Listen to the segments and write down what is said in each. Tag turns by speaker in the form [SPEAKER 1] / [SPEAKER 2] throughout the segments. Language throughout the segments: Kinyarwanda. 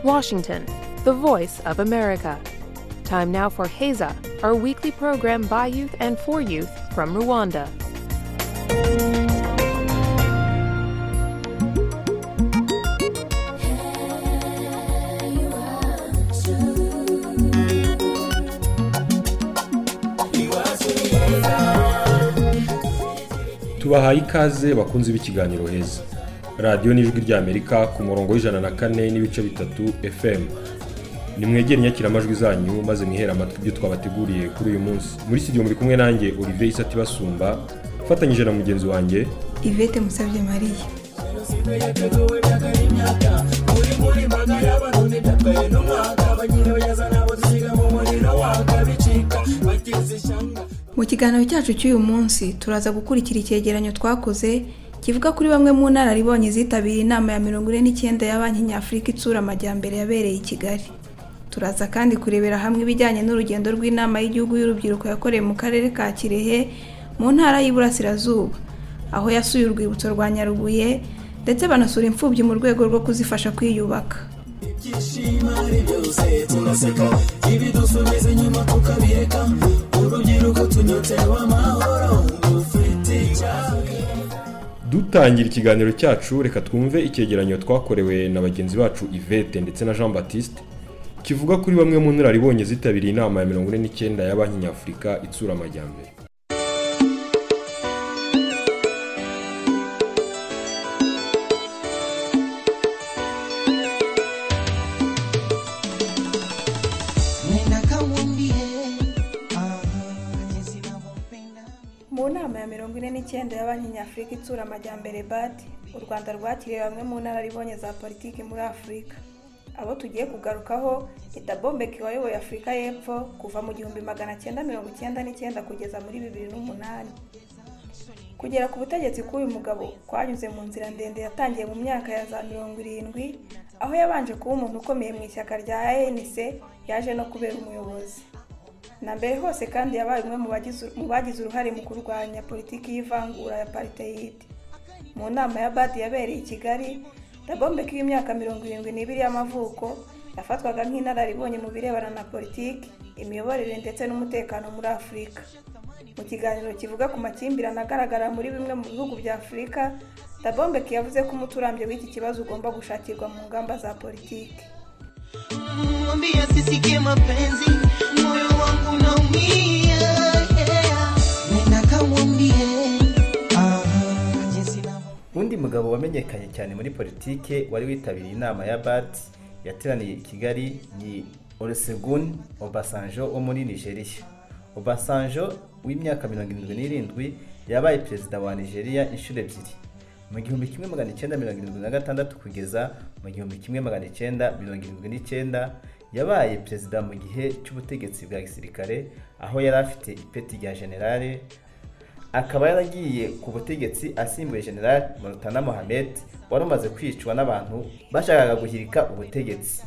[SPEAKER 1] Washington, the voice of America. Time now for Heza, our weekly program by youth and for youth from Rwanda.
[SPEAKER 2] tubahaye ikaze bakunze b'ikiganiro heza radiyo n'ijwi rya amerika ku murongo w'ijana na kane n'ibice bitatu fm nimwegere inyakiramajwi zanyu maze mwihere amatwi ibyo twabateguriye kuri uyu munsi muri studio muri kumwe nanjye olivier isati basumba ufatanyije na mugenzi wanjye
[SPEAKER 3] ivete musabye mariya mu kiganiro cyacu cy'uyu munsi turaza gukurikira icyegeranyo twakoze kivuga kuri bamwe mu nararibonye zitabiriye inama ya mirongo ine n'icyenda ya banki nyafurika itsura amajyambere yabereye i kigali turaza kandi kurebera hamwe ibijyanye n'urugendo rw'inama y'igihugu y'urubyiruko yakorewe mu karere ka kirehe mu ntara y'iburasirazuba aho yasuye urwibutso rwa nyarubuye ndetse banasura imfubyi mu rwego rwo kuzifasha kwiyubaka
[SPEAKER 4] ibyishimari byose turaseka ibidusubiza inyuma tukabireka urubyiruko tunyotseho amahoro dufite icyaha
[SPEAKER 2] dutangira ikiganiro cyacu reka twumve icyegeranyo twakorewe na bagenzi bacu ivete ndetse na jean batiste kivuga kuri bamwe mu nararibonye zitabiriye inama ya mirongo ine n'icyenda ya banki nyafurika itsura amajyambere
[SPEAKER 3] mu nama ya mirongo ine n'icyenda ya banki nyafurika itsura amajyambere bad u rwanda rwakiriye bamwe mu nararibonye za politiki muri afurika abo tugiye kugarukaho ni tabombeki wayoboye afurika y'epfo kuva mu gihumbi magana cyenda mirongo icyenda n'icyenda kugeza muri bibiri n'umunani kugera ku butegetsi bw'uyu mugabo kwanyuze mu nzira ndende yatangiye mu myaka ya za mirongo irindwi aho yabanje kuba umuntu ukomeye mu ishyaka rya anc yaje no kubera umuyobozi na mbere hose kandi yabaye umwe mu bagize- mu bagize uruhare mu kurwanya politiki y'ivangura ya apartheid mu nama ya badi yabereye i kigali dabombeki w'imyaka mirongo irindwi n'ibiri y'amavuko yafatwaga nk'inararibonye mu birebana na politiki imiyoborere ndetse n'umutekano muri afurika mu kiganiro kivuga ku makimbirane agaragara muri bimwe mu bihugu bya afurika dabombeki yavuze ko umuti urambye w'iki kibazo ugomba gushakirwa mu ngamba za politiki
[SPEAKER 4] mwambie asisikie mapenzi moyo wangu unaumia yeah. nenda kamwambie ah, jinsi navyo
[SPEAKER 5] undi mugabo wamenyekanye cyane muri politike wari witabiriye inama ya bat yateraniye i kigali ni olusegun obasanjo wo muri nigeria obasanjo w'imyaka mirongo irindwi n'irindwi yabaye perezida wa nigeria inshuro ebyiri mu gihumbi kimwe magana icyenda mirongo irindwi na gatandatu kugeza mu gihumbi kimwe magana icyenda mirongo irindwi n'icyenda yabaye perezida mu gihe cy'ubutegetsi bwa gisirikare aho yari afite ipeti rya generale akaba yaragiye ku butegetsi asimbuye general Murutana Mohamed wari umaze kwicwa n'abantu bashakaga guhirika ubutegetsi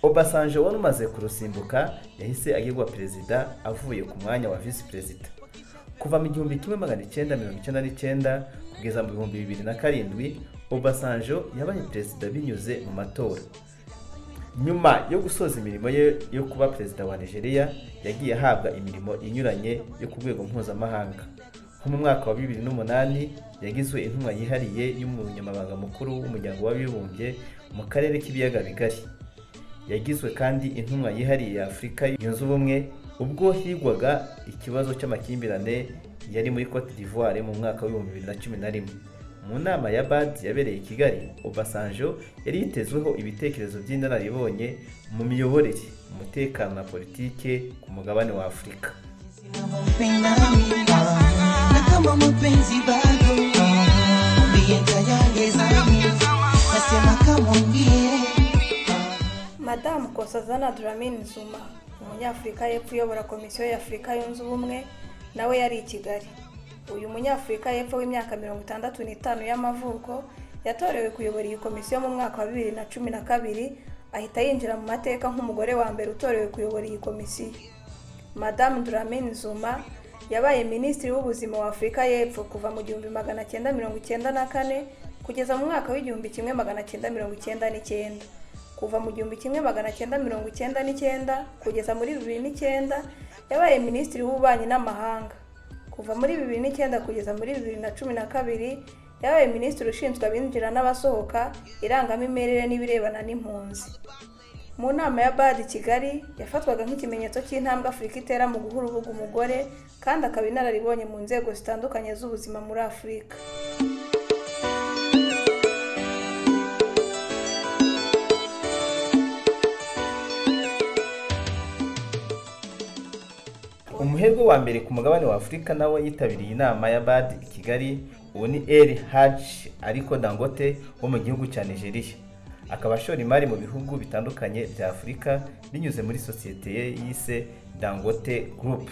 [SPEAKER 5] Obasanjo wari umaze kurusimbuka yahise agirwa perezida avuye ku mwanya wa visi perezida kuva mu gihumbi kimwe magana icyenda mirongo icyenda n'icyenda kugeza mu bihumbi bibiri na karindwi Obasanjo yabaye perezida binyuze mu matora nyuma yo gusoza imirimo ye yo kuba perezida wa nigeria yagiye ahabwa imirimo inyuranye yo ku rwego mpuzamahanga nko mu mwaka wa bibiri n'umunani yagizwe intumwa yihariye y'umunyamabanga mukuru w'umuryango w'abibumbye mu karere k'ibiyaga bigari yagizwe kandi intumwa yihariye ya afurika yunze ubumwe ubwo higwaga ikibazo cy'amakimbirane yari muri cote d'ivoire mu mwaka w'ibihumbi bibiri na cumi na rimwe mu nama ya bad yabereye i kigali obasanjo yari yitezweho ibitekerezo by'inararibonye mu miyoborere umutekano na politike ku mugabane wa afurika
[SPEAKER 4] nampenda mimi na kama mapenzi bado mwambie tayari zangu nasema kamwambie
[SPEAKER 3] madamu kosazana duramin zuma umunyafurika y'epfo uyobora komisiyo y'afurika yunze ubumwe nawe yari i kigali uyu munyafurika y'epfo w'imyaka mirongo itandatu n'itanu y'amavuko yatorewe kuyobora iyi komisiyo mu mwaka wa bibiri na cumi na kabiri ahita yinjira mu mateka nk'umugore wa mbere utorewe kuyobora iyi komisiyo madamu duramin zuma yabaye minisitiri w'ubuzima wa afurika y'epfo kuva mu gihumbi magana cyenda mirongo icyenda na kane kugeza mu mwaka w'igihumbi kimwe magana cyenda mirongo icyenda n'icyenda kuva mu gihumbi kimwe magana cyenda mirongo icyenda n'icyenda kugeza muri bibiri n'icyenda yabaye minisitiri w'ububanyi n'amahanga kuva muri bibiri n'icyenda kugeza muri bibiri na cumi na kabiri yabaye minisitiri ushinzwe abinjira n'abasohoka irangamimerere n'ibirebana n'impunzi mu nama ya badi kigali yafatwaga nk'ikimenyetso cy'intambwe afurika itera mu guha urubuga umugore kandi akaba inararibonye mu nzego zitandukanye z'ubuzima muri afurika
[SPEAKER 5] umuherwe wa mbere ku mugabane wa afurika nawe yitabiriye inama ya bad i kigali uwo ni el haji ariko dangote wo mu gihugu cya nigeria akaba ashora imari mu bihugu bitandukanye bya afurika binyuze muri sosiyete ye yise dangote group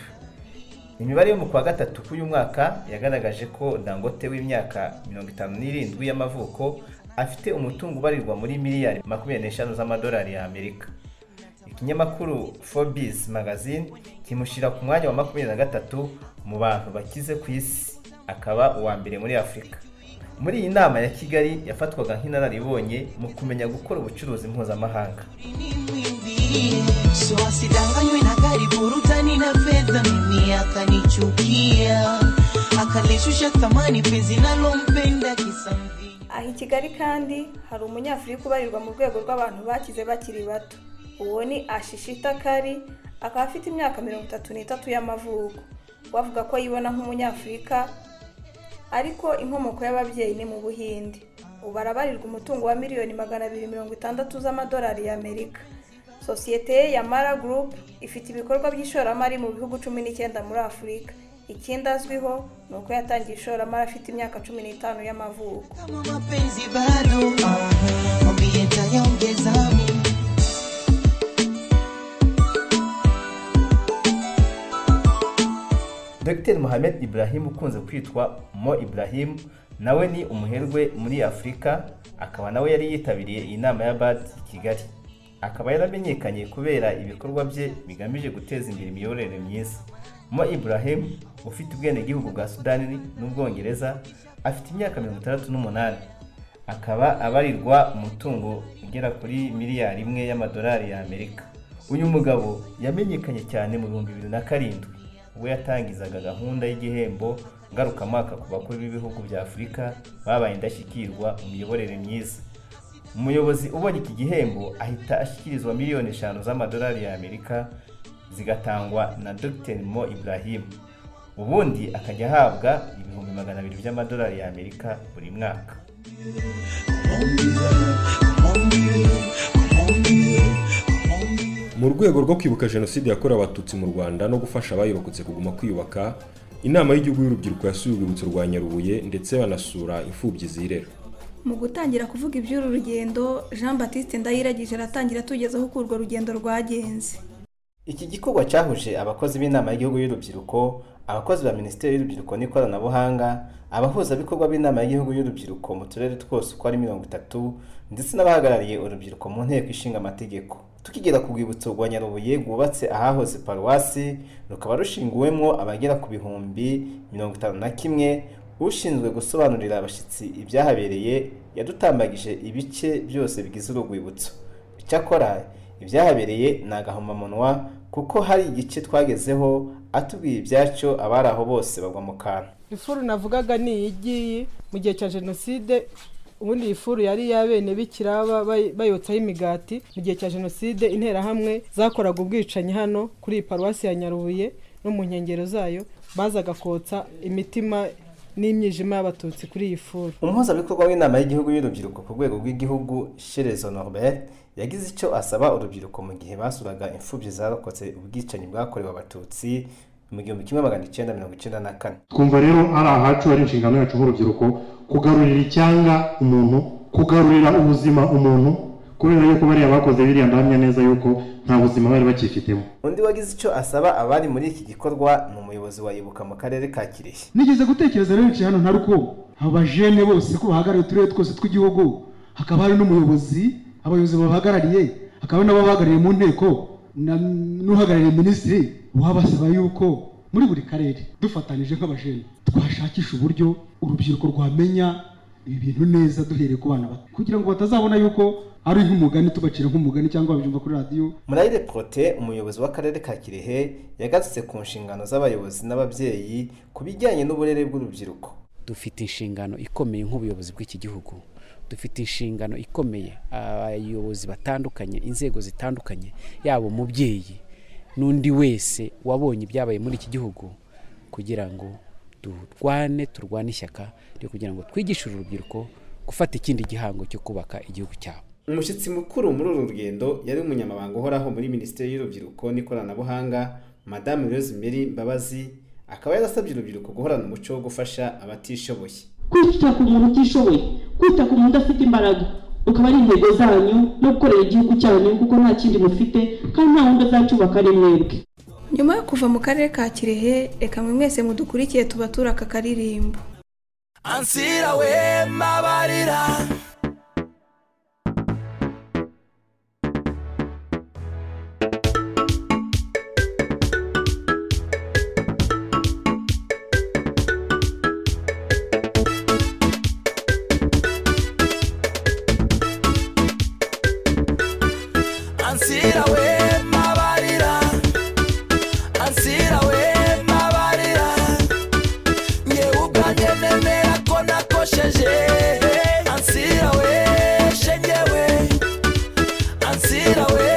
[SPEAKER 5] imibare yo mu kwa gatatu k'uyu mwaka yagaragaje ko dangote w'imyaka 57 y'amavuko afite umutungo ubarirwa muri miliyari 25 z'amadolari y'amerika ikinyamakuru Forbes magazine kimushyira ku mwanya wa makumyabiri na gatatu mu bantu bakize ku isi akaba uwa mbere muri afurika muri iyi nama ya kigali yafatwaga nk'inararibonye mu kumenya gukora ubucuruzi mpuzamahanga
[SPEAKER 4] so asidanganywe na gari burudani na fedha mimi akanichukia akalishusha thamani penzi nalompenda kisamvii
[SPEAKER 3] aha i kigali kandi hari umunyafurika ubarirwa mu rwego rw'abantu bakize bakiri bato uwo ni ashishita kari akaba afite imyaka mirongo itatu n'itatu y'amavuko bavuga ko yibona nk'umunyafurika ariko inkomoko y'ababyeyi ni mu buhinde ubu arabarirwa umutungo wa miliyoni magana abiri mirongo itandatu z'amadolari y'amerika sosiyete ye ya mara gurupe ifite ibikorwa by'ishoramari mu bihugu cumi n'icyenda muri afurika ikindi azwiho ni uko yatangiye ishoramari afite imyaka cumi n'itanu y'amavuko
[SPEAKER 4] kama mapenzi bado mwambie tayaongeza mimi
[SPEAKER 5] dr mohamed ibrahim ukunze kwitwa mo ibrahim nawe ni umuherwe muri afurika akaba nawe yari yitabiriye iyi nama ya bad i kigali akaba yaramenyekanye kubera ibikorwa bye bigamije guteza imbere imiyoborere myiza mo ibrahim ufite ubwenegihugu bwa sudani n'ubwongereza afite imyaka mirongo itandatu n'umunani akaba abarirwa umutungo ugera kuri miliyari imwe y'amadolari y'amerika uyu mugabo yamenyekanye cyane mu bihumbi bibiri na karindwi ubwo yatangizaga gahunda y'igihembo ngarukamwaka ku bakuru b'ibihugu bya afurika babaye indashyikirwa mu miyoborere myiza umuyobozi ubonye iki gihembo ahita ashyikirizwa miliyoni eshanu z'amadolari y'amerika zigatangwa na dr mo ibrahim ubundi akajya ahabwa ibihumbi magana abiri by'amadolari y'amerika buri mwaka
[SPEAKER 2] mu rwego rwo kwibuka jenoside yakorewe abatutsi mu rwanda no gufasha abayirokotse kuguma kwiyubaka inama y'igihugu y'urubyiruko yasuye urwibutso rwa nyarubuye ndetse banasura imfubyi zirera
[SPEAKER 3] mu gutangira kuvuga iby'uru rugendo jean batiste ndayiragije aratangira tugezeho uko urwo rugendo rwagenze
[SPEAKER 5] iki gikorwa cyahuje abakozi b'inama y'igihugu y'urubyiruko abakozi ba minisiteri y'urubyiruko n'ikoranabuhanga abahuzabikorwa b'inama y'igihugu y'urubyiruko mu turere twose uko ari mirongo itatu ndetse n'abahagarariye urubyiruko mu nteko ishinga amategeko tukigera ku rwibutso rwa nyarubuye rwubatse ahahoze paruwasi rukaba rushinguwemo abagera ku bihumbi mirongo itanu na kimwe ushinzwe gusobanurira abashyitsi ibyahabereye yadutambagije ibice byose bigize uru rwibutso icyakora ibyahabereye ni agahomamunwa kuko hari igice twagezeho atubwiye ibyacyo abari aho bose bagwa mu kantu
[SPEAKER 6] ifuru navugaga ni iyi ngiyi mu gihe cya jenoside ubundi iyi furu yari iy'abene bikira ba- bay- bayotsaho imigati mu gihe cya jenoside interahamwe zakoraga ubwicanyi hano kuri iyi paruwasi ya nyarubuye no mu nkengero zayo bazaga kotsa imitima n'imyijima y'abatutsi kuri iyi furu
[SPEAKER 5] umuhuzabikorwa w'inama y'igihugu y'urubyiruko ku rwego rw'igihugu sherezo norbert yagize icyo asaba urubyiruko mu gihe basuraga imfubyi zarokotse ubwicanyi bwakorewe abatutsi mu gihumbi kimwe magana icyenda mirongo icyenda na kane
[SPEAKER 7] twumva rero ari ahacu ari inshingano yacu nk'urubyiruko kugarurira icyanga umuntu kugarurira ubuzima umuntu kubera yuko bariya bakoze biriya ndahamya neza yuko nta buzima bari bakifitemo
[SPEAKER 5] undi wagize icyo asaba abari muri iki gikorwa ni umuyobozi wa ibuka mu karere ka kirehe
[SPEAKER 7] nigeze gutekereza rero bicaye hano nta ruko abajene bose ko bahagarariye uturere twose tw'igihugu hakaba hari n'umuyobozi abayobozi babahagarariye hakaba n'ababahagarariye mu nteko na- n'uhagarariye minisitiri wabasaba yuko muri buri karere dufatanije nk'abajene twashakisha uburyo urubyiruko rwamenya ibi bintu neza duhereye ku bana bato kugira ngo batazabona yuko ari nk'umugani tubacira nk'umugani cyangwa babyumva kuri radiyo
[SPEAKER 5] murayire prote umuyobozi w'akarere ka kirehe yagarutse ku nshingano z'abayobozi n'ababyeyi ku bijyanye n'uburere bw'urubyiruko
[SPEAKER 8] dufite inshingano ikomeye nk'ubuyobozi bw'iki gihugu dufite inshingano ikomeye abayobozi batandukanye inzego zitandukanye yaba umubyeyi n'undi wese wabonye ibyabaye muri iki gihugu kugira ngo turwane turwane ishyaka ryo kugira ngo twigishe uru rubyiruko gufata ikindi gihango cyo kubaka igihugu cyabo
[SPEAKER 5] umushyitsi mukuru muri uru rugendo yari umunyamabanga uhoraho muri minisiteri y'urubyiruko n'ikoranabuhanga madamu rose mary mbabazi akaba yarasabye urubyiruko guhorana umuco wo gufasha abatishoboye
[SPEAKER 9] kwita ku muntu utishoboye kwita ku muntu udafite imbaraga ukaba ari intego zanyu no gukorera igihugu cyanyu kuko nta kindi mufite kandi nta wundi azacyubaka ari mwebwe
[SPEAKER 3] nyuma yo kuva mu karere ka kirehe reka mwe mwese mudukurikiye tubatura aka karirimbo
[SPEAKER 10] ansira we mabarira ansira we mabarira ansira we mabarira ngewe ubwanjye nemera ko nakosheje ansira we shengewe ansira we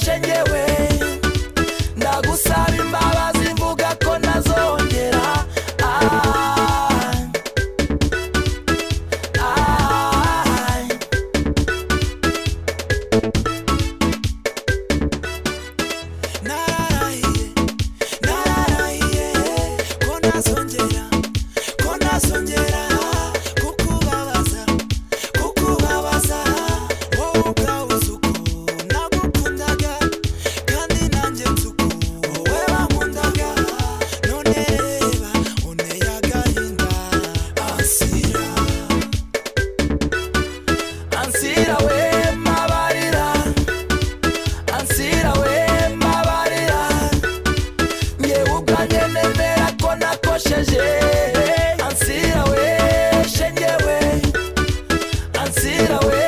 [SPEAKER 10] shengewe ndagusaba imbabazi mvuga ko nazongera ah, ah. nararahiye nararahiye ko nazongera ko nazongera kukubabaza kukubabaza wowe ubwawe uzi uko nagukundaga kandi nanjye nzi uko wowe wankundaga none reba unteye agahinda ansira ansira we mabarira ansira we mbabarira ngewe ubwanjye nemera ko nakosheje ansira we shengewe ansira we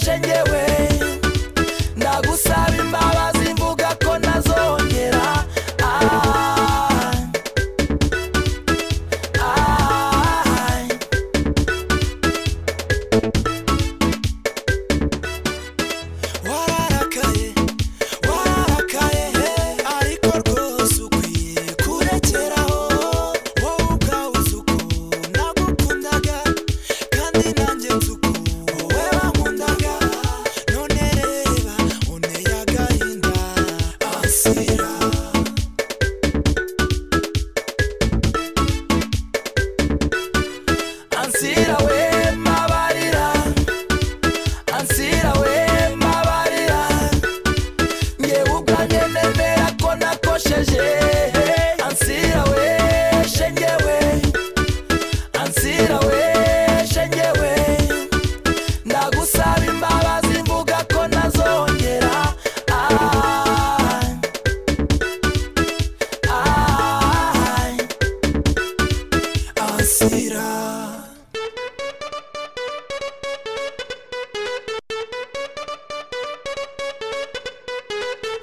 [SPEAKER 10] shengewe ndagusaba imbabazi mvuga ko nazongera ah, ah. wararakaye wararakaye ariko rwose ukwiye kurekeraho wowe ubwawe uzi uko nagukundaga kandi nanjye nzi uko wowe wankundaga none reba unteye agahinda ansira ansira we mabarira ansira we mabarira ngewe ubwanjye nemera ko nakosheje ansira we shengewe ansira we shengewe ndagusaba imbabazi mvuga ko nazongera ah, ah, ansira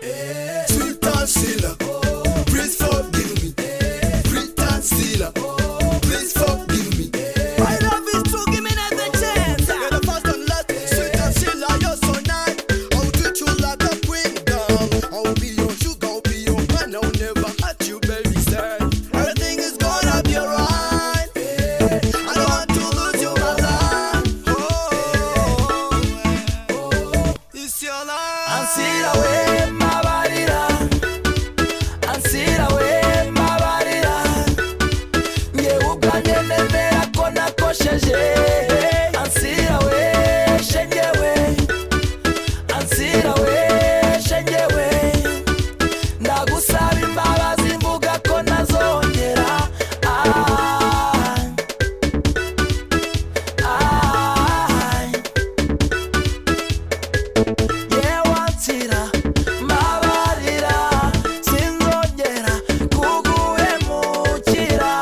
[SPEAKER 10] Freetown Silla. Please forgive me. Freetown Silla. Please forgive me. My love is to give me another chance. You're the first and last. Sweet and Silla, you're so nice. I'll treat you like a queen, girl. I'll be your sugar, I'll be your man. I'll never hurt you, baby, sir. Everything is gonna be alright. I don't want to lose you, my love. Oh, it's your life. Ansira we mabarira Ansira we mabarira Ngewe ubwanjye nemera ko nakosheje Ansira we shengewe Ansira we shengewe Ndagusaba imbabazi mvuga ko nazongera ah, ah. yewansira mbabarira sinzongera kuguhemukira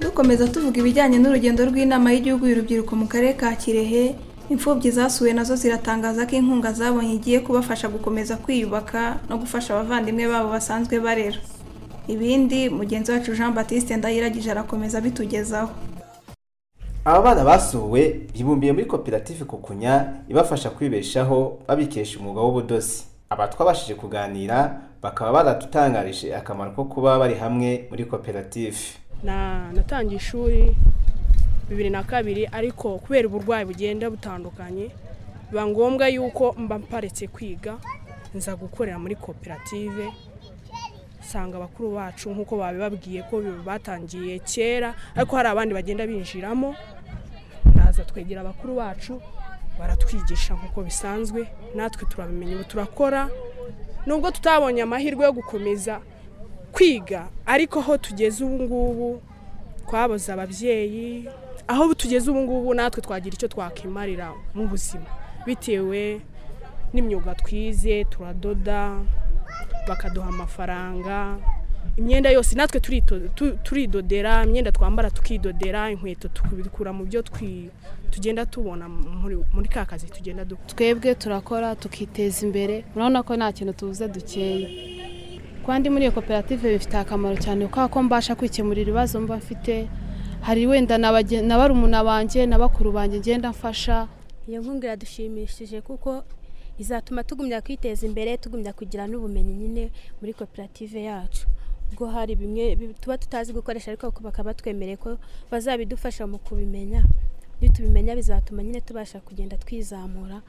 [SPEAKER 3] dukomeza tuvuga ibijyanye n'urugendo rw'inama y'igihugu y'urubyiruko mu karere ka kirehe imfubyi zasuwe nazo ziratangaza ko inkunga zabonye igiye kubafasha gukomeza kwiyubaka no gufasha abavandimwe babo basanzwe barera ibindi mugenzi wacu jean batiste ndayiragije arakomeza abitugezaho
[SPEAKER 5] aba bana basuwe bibumbiye muri koperative kukunya ibafasha kwibeshaho babikesha umwuga w'ubudozi aba twabashije kuganira bakaba baratutangarije akamaro ko kuba bari hamwe muri koperative
[SPEAKER 11] na natangiye ishuri bibiri na kabiri ariko kubera uburwayi bugenda butandukanye biba ngombwa yuko mba mparetse kwiga nza gukorera muri koperative usanga abakuru bacu nk'uko babibabwiye ko batangiye kera ariko hari abandi bagenda binjiramo ndaza twegera abakuru bacu baratwigisha nk'uko bisanzwe natwe turabimenya ubu turakora nubwo tutabonye amahirwe yo gukomeza kwiga ariko aho tugeze ubu ngubu twaboze ababyeyi aho tugeze ubu ngubu natwe twagira icyo twakimarira mu buzima bitewe n'imyuga twize turadoda bakaduha amafaranga imyenda yose natwe turito- tu- turidodera imyenda twambara tukidodera inkweto tukabikura mu byo twi- tugenda tubona muri muri ka kazi tugenda dukora
[SPEAKER 12] twebwe turakora tukiteza imbere urabona ko nta kintu tubuze dukeye kandi muri iyo koperative bifite akamaro cyane kuko ko mbasha kwikemurira ibibazo mba mfite hari wenda na bagen- na barumuna banjye na bakuru banjye ngenda mfasha
[SPEAKER 13] iyo nkunga iradushimishije kuko izatuma tugumya kwiteza imbere tugumya kugira n'ubumenyi nyine muri koperative yacu ubwo hari bimwe bi- tuba tutazi gukoresha ariko bakaba batwemereye ko bazabidufasha mu kubimenya iyo tubimenya bizatuma nyine tubasha kugenda twizamura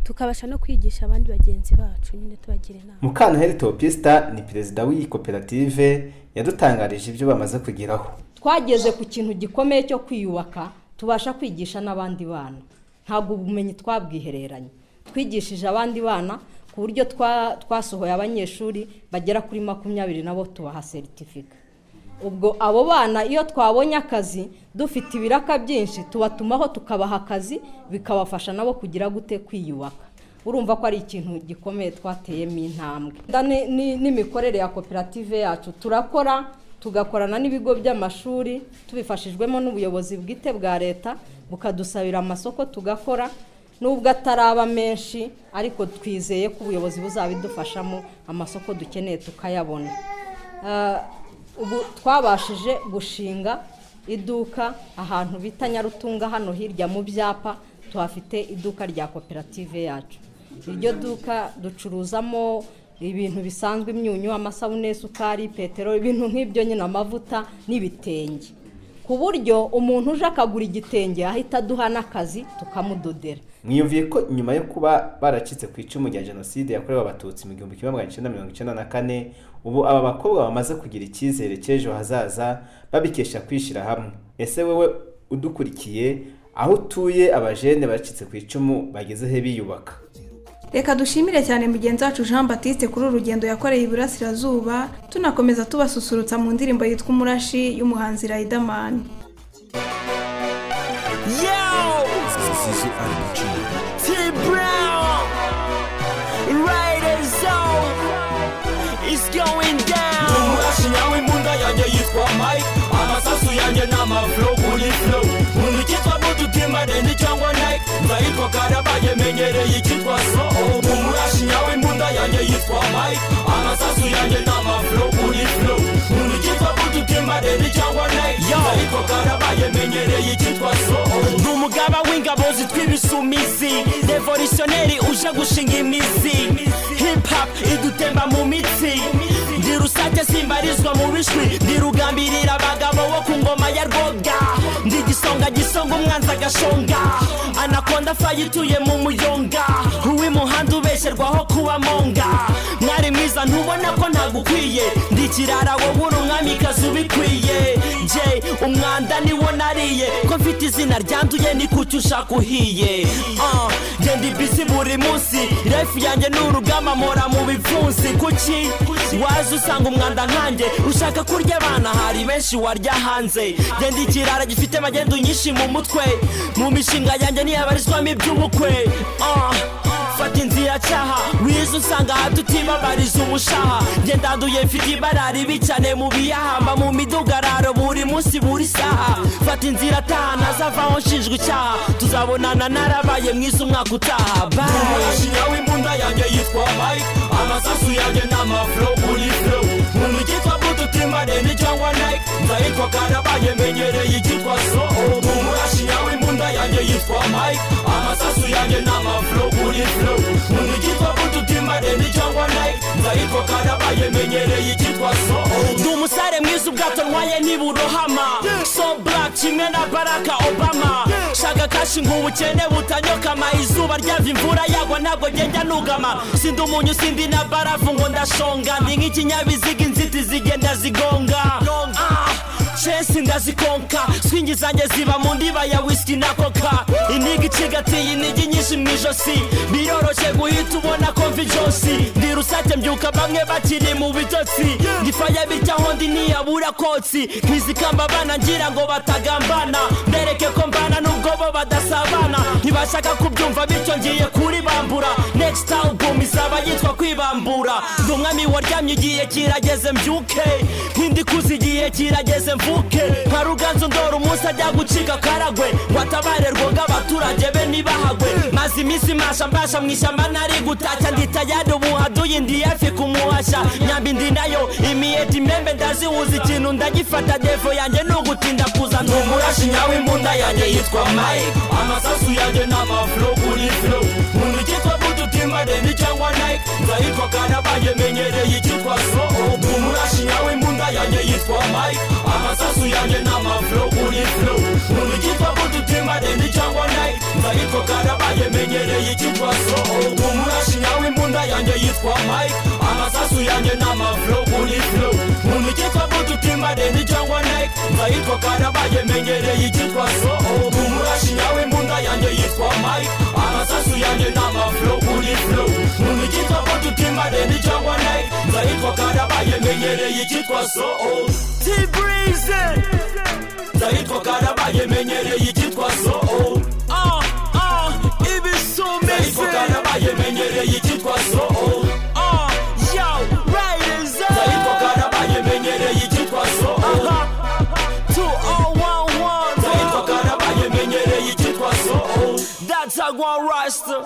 [SPEAKER 13] tukabasha no kwigisha abandi bagenzi bacu nyine tubagira inama
[SPEAKER 5] mukantaheri topista ni perezida w'iyi koperative yadutangarije ibyo bamaze kugeraho
[SPEAKER 14] twageze ku kintu gikomeye cyo kwiyubaka tubasha kwigisha n'abandi bana ntabwo ubumenyi twabwihereranye twigishije abandi bana ku buryo twa- twasohoye abanyeshuri bagera kuri makumyabiri nabo tubaha seritifika ubwo abo bana iyo twabonye akazi dufite ibiraka byinshi tubatumaho tukabaha akazi bikabafasha nabo kugira gute kwiyubaka urumva ko ari ikintu gikomeye twateyemo intambwe Da- ni- ni- n'imikorere ya koperative yacu turakora tugakorana n'ibigo by'amashuri tubifashijwemo n'ubuyobozi bwite bwa leta bukadusabira amasoko tugakora nubwo ataraba menshi ariko twizeye ko ubuyobozi buzabidufashamo amasoko dukeneye tukayabona Ah, ubu twabashije gushinga iduka ahantu bita nyarutunga hano hirya mu byapa tuhafite iduka rya koperative yacu iryo duka ducuruzamo ibintu bisanzwe imyunyu amasabune isukari peteroli ibintu nk'ibyo nyine amavuta n'ibitenge ku buryo umuntu uje akagura igitenge ahita aduha n'akazi tukamudodera
[SPEAKER 5] mwiyumviye ko nyuma yo kuba baracitse ku icumu rya jenoside yakorewe abatutsi mu gihumbi kimwe magana cyenda mirongo icyenda na kane ubu aba bakobwa bamaze kugira icyizere cy'ejo hazaza babikesha kwishyira hamwe ese wowe udukurikiye aho utuye abajene bacitse ku icumu bageze he biyubaka
[SPEAKER 3] reka dushimire cyane mugenzi wacu jean batiste kuri uru rugendo yakoreye iburasirazuba tunakomeza tubasusurutsa mu ndirimbo yitwa umurashi y'umuhanzi riderman
[SPEAKER 15] Yo! Zizi RPG. T Brown! Riders on! It's going down! Ndi umurashi nyawe imbunda yanjye yitwa Mike Amasasu yanjye ni amaflow kuri flow Nkunda icyitwa butu timadeni cyangwa Nike Nzahitwa karabaye menyereye icyitwa so Ndi umurashi nyawe imbunda yanjye yitwa Mike Amasasu yanjye ni amaflow kuri flow Nkunda icyitwa butu timadeni cyangwa Nike Nzahitwa karabaye menyereye icyitwa so Ndi umugaba w'ingabo zitwa ibisumizi Revolutionneri uje gushinga imizi Hip hop idutemba mu mitsi Ndi rusake simbarizwa mu bishwi Ndi rugambirira abagabo bo ku ngoma ya rwoga Ndi gisonga gisonga umwanzi agashonga Anakonda fayi ituye mu muyonga Uw'imuhanda ubesherwaho kuba monga Mwari mwiza ntubona ko ntagukwiye Ndi kirara wowe uri umwamikazi ubikwiye Jay umwanda niwo nariye Ko mfite izina ryanduye ni kuki ushaka uhiye Ah, Njye ndi bisi buri munsi Refu yanjye ni urugamba mpora mu bipfunsi Kuki waza usanga umwanda nkanjye Ushaka kurya abana hari benshi warya hanze Njye ndi kirara gifite magendu nyinshi mu mutwe Mu mishinga yanjye ntiyabarizwamo iby'ubukwe Ah, Fata inzira biracaha wize usanga aha tutibabariza umushaha njye ndanduye mfite ibara ribi cyane mu biyahamba mu midugararo buri munsi buri saha fata inzira taha ntazavaho nshinjwe icyaha tuzabonana narabaye mwiza umwaka utaha
[SPEAKER 4] Umurashinya w'imbunda yanjye yitwa Mike Amasasu yanjye ni amafro kuri flow Mu mikitwa butu timare ni cyangwa Nike Nzahitwa karabaye menyereye icyitwa so Umurashinya w'imbunda yanjye yitwa Mike Amasasu yanjye ni amafro kuri flow Mu mikitwa butu timare ni cyangwa Nike Nzahitwa karabaye menyereye icyitwa so
[SPEAKER 15] ndi umusare mwiza ubwato ntwaye ntiburohama so black kimwe na baraka obama shaka kashi ngo ubukene butanyokama izuba ryava imvura yagwa ntabwo ngenda nugama sindi umunyu sindi na barafu ngo ndashonga ndi nk'ikinyabiziga inziti zigenda zigonga Ah, chesi ndazikonka swingi zanjye ziba mu ndiba ya whisky na koka inigi icigatiye inigi nyinshi mu ijosi biroroshye guhita ubona ko mva ijosi ndi rusake mbyuka bamwe bakiri mu bitotsi ngifaya bitya aho ndi ntiyabura kotsi nkizikamba abana ngira ngo batagambana mbereke ko mbana n'ubwo bo badasabana ntibashaka kubyumva bityo ngiye kuribambura next album izaba yitwa kwibambura ndi umwami waryamye igihe kirageze mbyuke nk'indi kuzi igihe kirageze mvuke nka ruganzu ndora umunsi ajya gucika karagwe watabare rwoga abaturage be ntibahagwe maze iminsi masha mbasha mu ishyamba nari gutashya ndi tayari ubu haduye ndi hafi kumuhashya nyambi ndi nayo imiyeti imembe ndazihuza ikintu ndagifata defo yanjye ni ugutinda kuza
[SPEAKER 4] Ni umurashinya w'imbunda yanjye yitwa Mike Amasasu yanjye ni amafro kuri flow Mu mikitwa butu timare ni cyangwa Nike Nzahitwa karabaye menyereye icyitwa so Ni umurashinya w'imbunda yanjye yitwa Mike Amasasu yanjye ni amafro kuri flow Mu mikitwa butu timare ni cyangwa Nike Nzahitwa karabaye menyereye icyitwa so Ni umurashinya w'imbunda yanjye yitwa Mike Amasasu yanjye ni amafro kuri flow Mu mikitwa butu timare ni cyangwa Nike Nzahitwa karabaye menyereye icyitwa so Umurashinya w'imbunda yanjye yitwa Mike Amasasu yanjye ni amafro kuri flow Mu mikitwa butu timare ni cyangwa Nike Nzahitwa karabaye menyereye icyitwa so T-Breeze Nzahitwa karabaye menyereye icyitwa so
[SPEAKER 15] Ah, ah, ibisumizi
[SPEAKER 4] Nzahitwa karabaye menyereye icyitwa so
[SPEAKER 15] Ah, yo, riders up
[SPEAKER 4] Nzahitwa karabaye menyereye icyitwa so Nzahitwa karabaye menyereye icyitwa so
[SPEAKER 15] That's how I roster.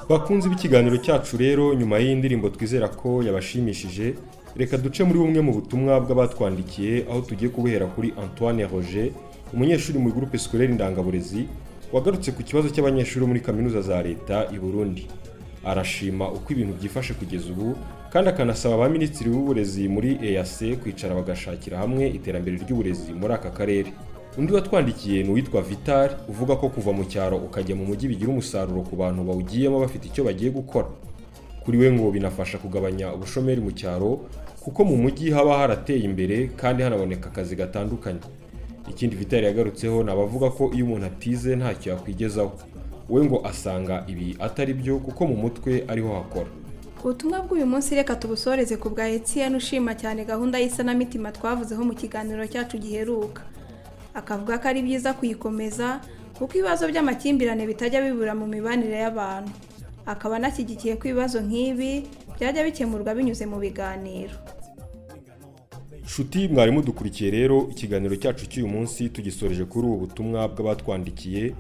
[SPEAKER 2] bakunzi b'ikiganiro cyacu rero nyuma y'iyi ndirimbo twizera ko yabashimishije reka duce muri bumwe mu butumwa bw'abatwandikiye aho tugiye kubuhera kuri antoine roger umunyeshuri muri gurupe sikorere indangaburezi wagarutse ku kibazo cy'abanyeshuri bo muri kaminuza za leta i burundi arashima uko ibintu byifashe kugeza ubu kandi akanasaba ba minisitiri w'uburezi muri eac kwicara bagashakira hamwe iterambere ry'uburezi muri aka karere undi watwandikiye ni uwitwa vital uvuga ko kuva mu cyaro ukajya mu mujyi bigira umusaruro ku bantu bawugiyemo bafite icyo bagiye gukora kuri we ngo binafasha kugabanya ubushomeri mu cyaro kuko mu mujyi haba harateye imbere kandi hanaboneka akazi gatandukanye ikindi vitari yagarutseho ni abavuga ko iyo umuntu atize ntacyo yakwigezaho we ngo asanga ibi atari byo kuko mu mutwe ariho hakora
[SPEAKER 3] ubutumwa bw'uyu munsi reka tubusoreze ku bwa etiyeni ushima cyane gahunda y'isanamitima twavuzeho mu kiganiro cyacu giheruka akavuga ko ari byiza kuyikomeza kuko ibibazo by'amakimbirane bitajya bibura mu mibanire y'abantu akaba anashyigikiye ko ibibazo nk'ibi byajya bikemurwa binyuze mu biganiro
[SPEAKER 2] nshuti mwari mudukurikiye rero ikiganiro cyacu cy'uyu munsi tugisoreje kuri ubu butumwa bw'abatwandikiye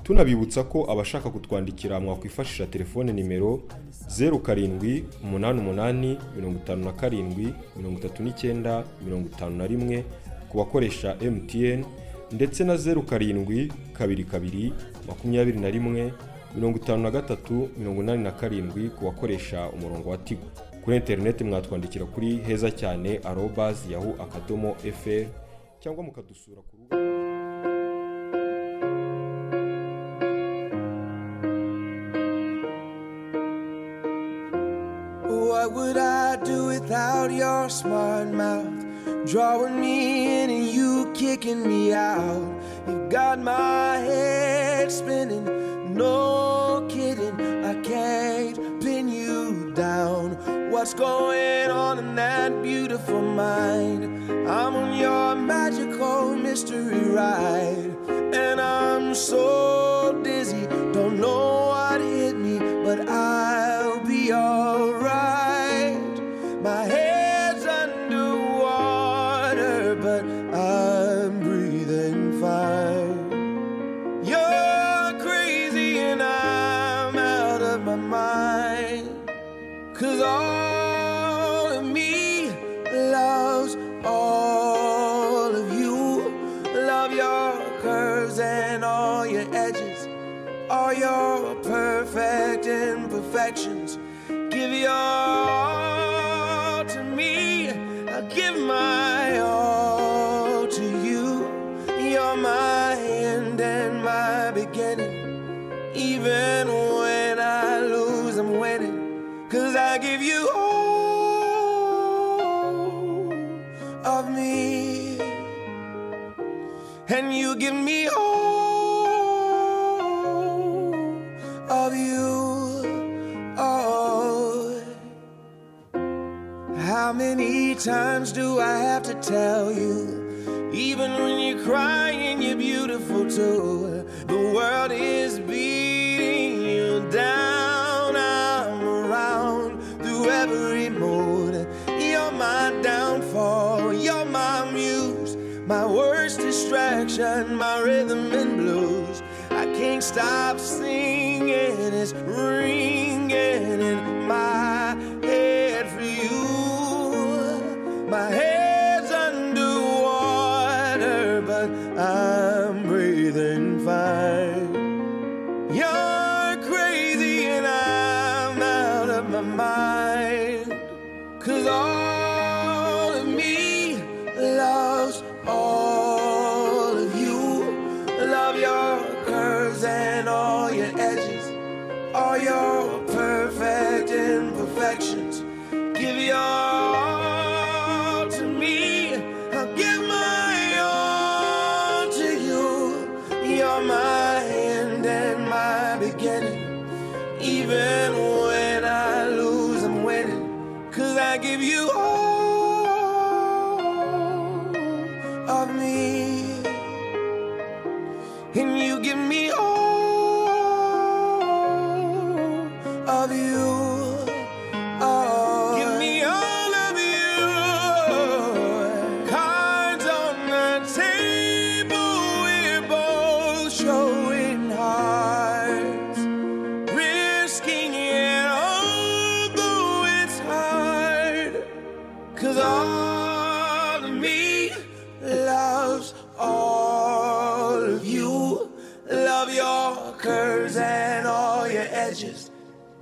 [SPEAKER 2] tunabibutsa ko abashaka kutwandikira mwakwifashisha telefone nimero zeru karindwi umunani umunani mirongo itanu na karindwi mirongo itatu n'icyenda mirongo itanu na rimwe ku bakoresha MTN ndetse na zeru karindwi kabiri kabiri makumyabiri na rimwe mirongo itanu na gatatu mirongo inani na karindwi ku bakoresha umurongo wa tigo kuri interineti mwatwandikira kuri heza cyane arobazi yahu akadomo fr cyangwa mukadusura ku rubuga
[SPEAKER 4] What would I do without your smart mouth? Drawing me in and you kicking me out. You've got my head spinning, no kidding. I can't pin you down. What's going on in that beautiful mind? I'm on your magical mystery ride, and I'm so dizzy. Don't know what hit me, but I. Cause all of me loves all of you. Love your curves and all your edges, all your perfect imperfections. Give your all to me. I give my all to you. You're my end and my beginning. Even when I lose, I'm winning. Cause I give you all of me. And you give me all of you. Oh. How many times do I have to tell you? Even when you're crying, you're beautiful too. The world is beating you down. I'm around through every mood. You're my downfall, you're my muse, my worst distraction, my rhythm and blues. I can't stop singing, it's ringing in my head for you. My head's underwater, but I'm breathing fine. You're crazy and I'm out of my mind. Cause all of me loves all of you. Love your curves and all your edges, all your perfect imperfections. Give your all to me. I'll give my all to you. You're my end and my beginning. Even when I lose, I'm winning. Cause I give you all of me. And you give me all of you. Oh, give me all of you. Cards on the table, we're both showing hearts. Risking it, although it's hard. Cause all of me loves all of you. Love your curves and all your edges,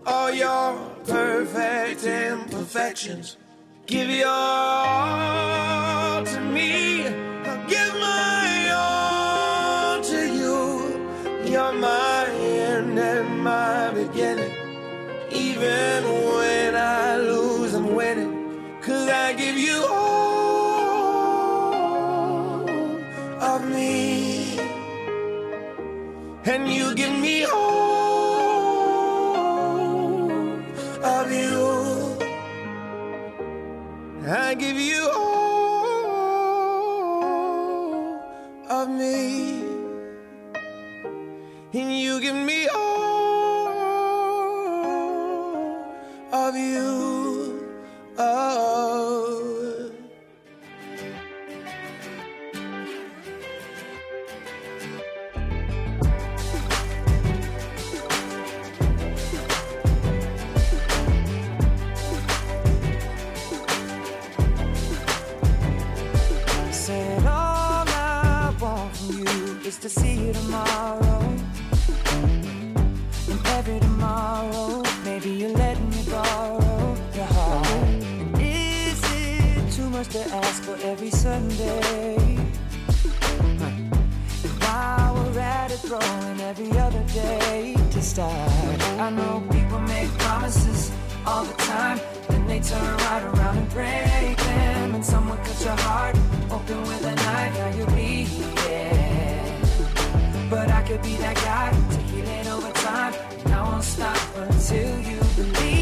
[SPEAKER 4] all your perfect imperfections. Give your all to me. I'll give my all to you. You're my end and my beginning. Even when I lose, I'm winning. Cause I give you all of me. And you give me all of you. I give you all of me. And you give me all of you. Oh.
[SPEAKER 16] Said all I want from you is to see you tomorrow. And every tomorrow, maybe you let me borrow your heart. And is it too much to ask for every Sunday? And while we're at it, throwing every other day to start. I know people make promises all the time, then they turn right around and break them. And someone cut your heart open with a knife, now you bleed. Yeah. But I could be that guy to heal it over time, and I won't stop until you believe.